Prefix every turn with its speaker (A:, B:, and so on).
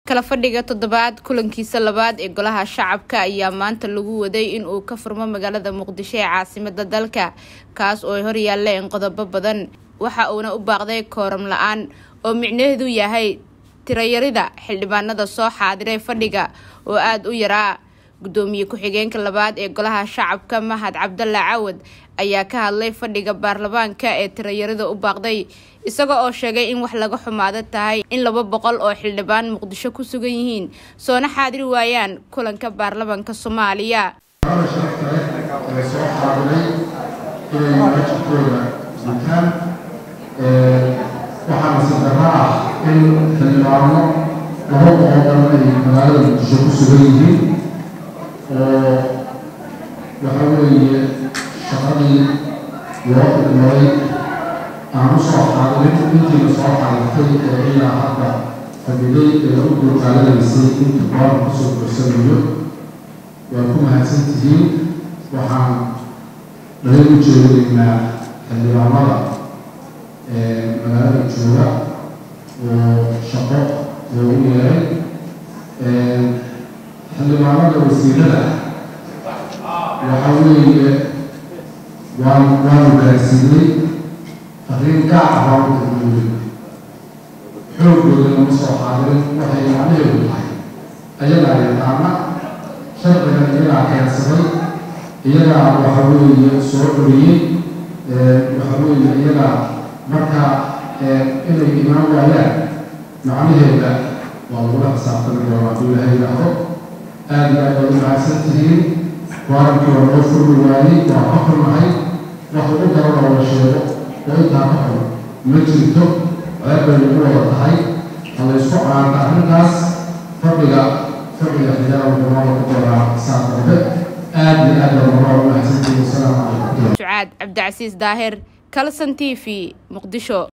A: kala fadhiga toddobaad kulankiisa labaad ee golaha shacabka ayaa maanta lagu waday in uu ka furmo magaalada muqdisho ee caasimada dalka kaas oo ay horyaaleen qodobo badan waxa uuna u baaqday kooram la-aan oo micnaheedu yahay tirayarida xildhibaanada soo xaadiray fadhiga oo aada u yaraa gudoomiye ku-xigeenka labaad ee golaha shacabka mahad cabdalla cawad ayaa ka hadlay fadhiga baarlamaanka ee tirayarida u baaqday isaga oo sheegay in wax laga xumaado tahay in laba boqol oo xildhibaan muqdisho ku sugan yihiin soona xaadiri waayaan kulanka baarlamaanka soomaaliya
B: soo xaadiray inay wajibkooda gutaan waxaana sadara ah in xildhibaano laba boqol dhan ay magaalada muqdisho ku sugan yihiin oo waxa weeye shaqadii loo idmaday aan u soo xaadirin intiina soo xaadirtay ee ilaa hadda fadhiday ee u dulqaadanaysay inta goorka kusoo korsanayo waa ku mahadsan tihiin waxaan laga u jeedaynaa xildhibaanada magaalada jooga oo shaqo loogu yeeray xildhibaanada wasiirada waxa weeye waan waanu gaarsiinay fariin gaaca baanu tilmaamay xoogooda lama soo xaadirin waxay macnaheedu tahay ayagaa yaqaana sharcigan iyagaa keensaday iyagaa waxa weeye soo dhoriyey waxa weeye iyagaa marka inay imaan waayaan macnaheeda waa lagula xisaabtami doonaa hadduu ilahay yidhaahdo aada iyo aad baad u mahadsan tihiin waarankii waa loo furmi waayey waa ka xunnahay wax ugu daran oo la sheego oo intaa ka xun ma jirto ceeb bay nagu wada tahay ha la isku caanta arrintaas fadhiga fadhiga xijaara wuxuunooda ku doonaa saa dambe aada iyo aad baa nogaa u mahadsan tihiin wasalaamu calaykum
A: sucaad cabdicasiis daahir kalson t v muqdisho